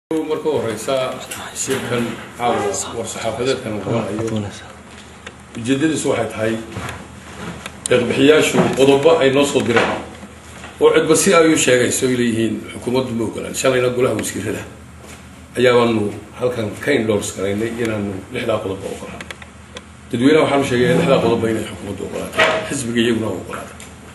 marka horeysa shirkan caawa war-saxaafadeedkan uu qabanayo ujeedadiisu waxay tahay deeqbixiyaashu qodobo ay noo soo direen oo cidba si ay u sheegayso ay leeyihiin xukuumaddu ma ogolaan shalayna golaha wasiirada ayaabaanu halkan ka indhoors garaynay inaanu lixdaa qodoba ogolaan dadweynaha waxaanu sheegaya lixdaa qodoba inay xukuumaddu ogolaatay xisbiga iyaguna u ogolaatay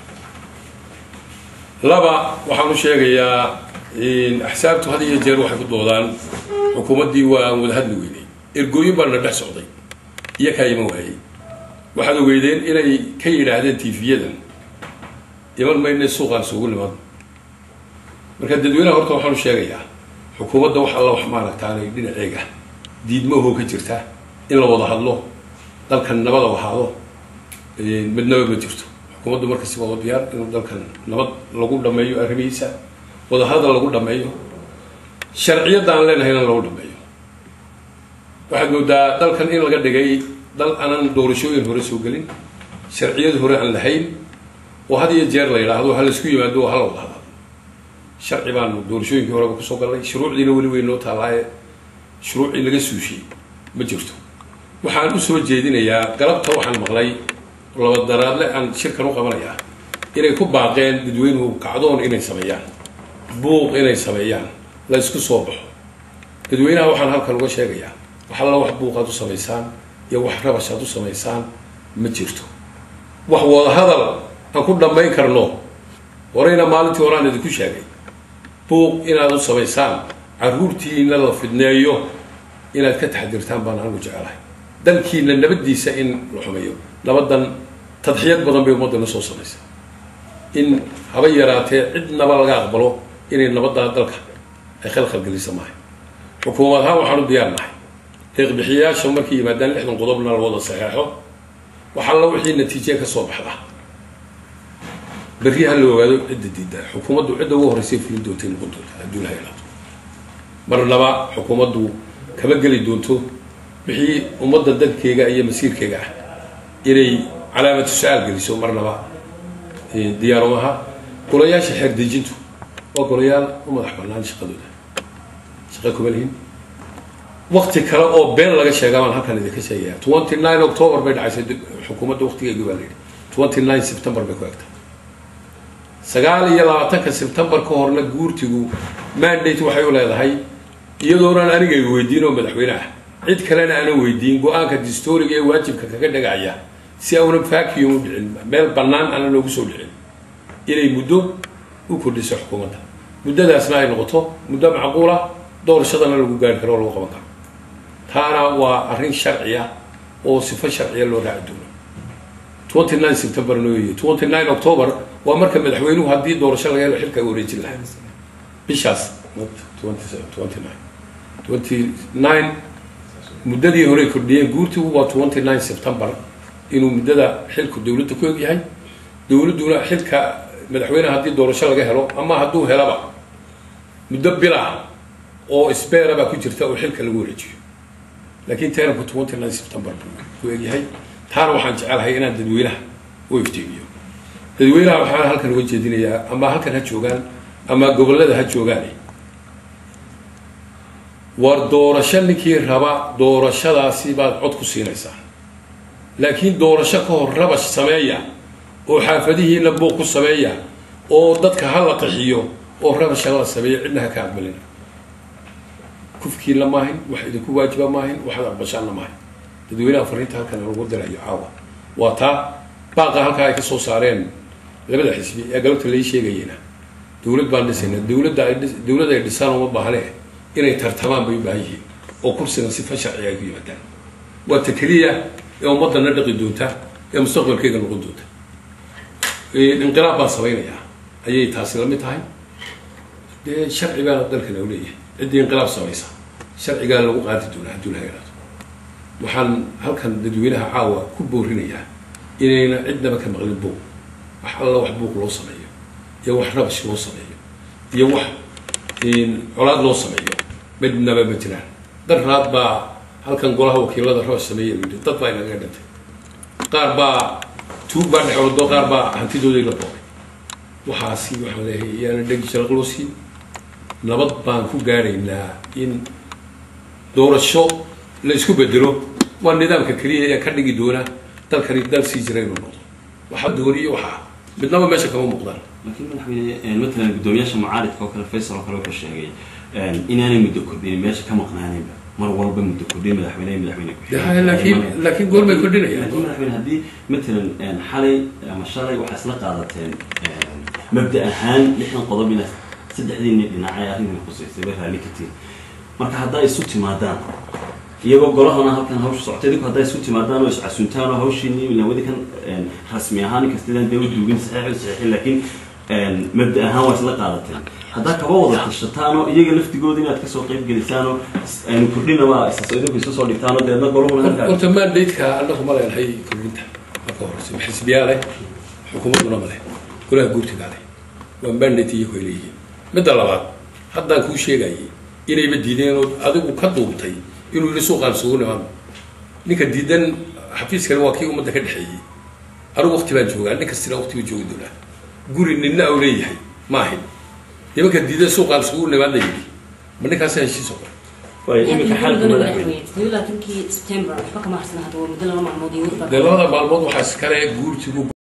laba waxaanu sheegayaa axsaabtu had iyo jeer waxay ku doodaan xukuumaddii waa aan wada hadli weynay ergooyin baana dhex socday iyo kaa iman waayey waxaad ogeydeen inay ka yidhaahdeen tv-yadan iman mayna suuqaan isugu nimaadno marka dadweynaha horta waxaanu sheegayaa xukuumadda wax alla wax maaragtaanay dhinaceega diidmahoo ka jirta in la wada hadlo dalkan nabada ahaado midnaba ma jirto xukuumaddu markasta waa diyaar inuu dalkan nabad lagu dhameeyo arrimihiisa wadahadal lagu dhameeyo sharciyadda aan leenahayna lagu dhameeyo waxaad moodaa dalkan in laga dhigay dal aanan doorashooyin hore soo gelin sharciyad hore aan lahayn oo had iyo jeer la yidhaahdo ha laisku yimaado oo hala wada hadal sharci baanu doorashooyinkii horeba kusoo galnay shuruucdiina weli weyn noo taallaaye shuruucii laga suushiyey ma jirto waxaan usoo jeedinayaa galabta waxaan maqlay labadaraadle aan shirkan u qabanayaa inay ku baaqeen dadweynuhu kacdoon inay sameeyaan buuq inay sameeyaan la isku soo baxo dadweynaha waxaan halkan uga sheegayaa wax alla wax buuqaad u samaysaan iyo wax rabashaad u samaysaan ma jirto wax wadahadal aan ku dhammayn karno horeyna maalintii horaan idinku sheegay buuq inaad u samaysaan caruurtiina la fidneeyo inaad ka taxdirtaan baan anigu jecelahay dalkiina nabaddiisa in la xumeeyo nabadan tadxiyad badan bay ummaddana soo samaysa in haba yaraatee cidnaba laga aqbalo inay nabaddaa dalka ay khalkhalgelisa maahay xukuumad ahaan waxaan u diyaar nahay deeqbixiyayaasha markay yimaadaan lixdan qodobna la wada saxeexo wax alla wixii natiije ka soo baxda berri ha la ogaado cidda diidda xukuumaddu cidda ugu horreysay fulin doontay noqon doonta hadduu la helaato marnaba xukuumaddu kama geli doonto wixii ummadda dadkeega iyo masiirkeega ah inay calaamatu su-aal geliso marnaba diyaarumaha golayaasha xeer dejintu waa golayaal u madax banaan shaqadooda shaqa kuma lihin wakti kale oo been laga sheegaa baan halkan idinka sheegaya twenty nine october bay dhacaysay xukuumadda waktigeegi baa la yidhi twenty nine september bay ku egtay sagaal iyo labaatanka september ka horna guurtigu mandate waxay u leedahay iyadoonan aniga weydiin oo madaxweyne ah cid kalena aanan weydiin go-aanka distoriga ee waajibka kaga dhagacaya si aunan vacuum u dhicin meel bannaan aanan loogu soo dhicin inay muddo u kordhiso xukuumadda muddadaasna ay noqoto muddo macquula doorashadana lagu gaari karo oo lagu qaban karo taana waa arrin sharciya oo sifo sharciya loo raaci doono twenty nine september nooy twenty nine october waa marka madaxweynuhu haddii doorasho laga helo xilka wareejin lahaa bishaas twenty nine twenty nine muddadii horey kordhiyeen guurtigu waa twenty nine september inuu muddada xilku dowladda ku egyahay dowladduna xilka madaxweyneha haddii doorasho laga helo ama hadduu helaba muddo bilah oo sbera baa ku jirta oo xilka lagu wareejiyo laakiin teranku twenty nine september buu ku egyahay taana waxaan jecelahay inaan dadweynaha u iftiimiyo dadweynaha waxaan halkan uga jeedinayaa ama halkan ha joogaan ama gobollada ha joogaan war doorasho ninkii raba doorashadaasi baad cod ku siinaysaa laakiin doorasho ka hor rabash sameeya oo xaafadihiina buuq ku sameeya oo dadka ha la qaxiyo oo rabasha la sameeya cidna ha ka aqbalina kufkiinna maahin wax idinku waajiba maahin waxaad aqbashaanna maahin dadweynaha fariinta halkan lagu dirayo caawa waa taa baaqa halkaa ay ka soo saareen labada xisbi ee galabta lai sheegayena dowlad baan dhisayna dowladda ay dowlad ay dhisaan uma baahne inay tartamaan bay u baahan yihiin oo kursigan sifa sharciga ay ku yimaadaan waa ta keliya ee ummadana dhaqi doonta ee mustaqbalkeyga noqon doonta inqilaab baan samaynayaa ayay taasi lamid tahay dee sharci baana dalkan u leeyahay ciddii inqilaab samaysa sharcigaa lagu qaadi doonaa hadduu la helaado waxaan halkan dadweynaha caawa ku boorinayaa inayna cidnaba ka maqlin buuq wax alla wax buuq loo sameeyo iyo wax rabash loo sameeyo iyo wax colaad loo sameeyo midnaba ma jiraan daraad baa halkan golaha wakiilada rabash sameeya yidhi dad baa inaga dhintay qaar baa tuug baa dhexwado qaar baa hantidoodii la boobay waxaasi waxaan leeyahay iyaana dhegi sharaq loo siin nabad baan ku gaadhaynaa in doorasho la isku bedelo waa nidaamka keliya ee ka dhigi doona dalkani dal sii jira inuu noqdo waxaa dooniyo waxaa midnaba meesha kama muuqdaan laakiin madaxweyne matalan guddoomiyaasha mucaaridka oo kale faysal oo kale wuxuu sheegay inaanay muddo kordhinin meesha ka maqnaanayba mar walba muddo kordhin madaxweyne madaxweyne Ya, laakiin laakiin goormay kordhinayaan laakiin madaxweyne haddii matalan xalay ama shalay waxaa isla qaadateen mabda ahaan lixdan qodob inaad saddexdiini dhinacay arrintan khuseysay bay raalli ka tihin marka haddaa isu timaadaan iyagoo golahana halkan hawsha socotay idinku haddaa isu timaadaan oo iscasuntaan oo hawshiini ilawadi kan rasmi ahaan inkastidaan dee u duugin saxiix u saxiixin laakiin mabda ahaan waa isla qaadateen haddaa kaba wada tashataan oo iyaga laftigooda inaad kasoo qayb gelisaan oo aynu kordhinaba idinku isu soo dhigtaan oo deedna golahuna halkaa horta mandateeka annagu ma leenahay kordhinta marka horeyse xisbiyaa leh xukuumadduna ma leh golaha guurtigaa leh waa mandate iyagu ay leeyihiin midda labaad haddaan kuu sheegayay inayba diideen oo adigu ka duubtay inuu yidhi suuqaan sugu nimaadno ninka diidan xafiiskani waa kii ummadda ka dhexeeyey anigu waqti baan joogaa nin kastina waqti buu joogi doonaa guri ninna au leeyahay ma ahin nimanka diidan suuqaan sugu nimaadna yidhi ma ninkaasa heshiis oo kale waayo iminka xalka madaxweyne labaatankii sebtembar waxba kama harsana hadda waa muddo laba maalmood iyo dee labada maalmood waxaa iskale guurtigu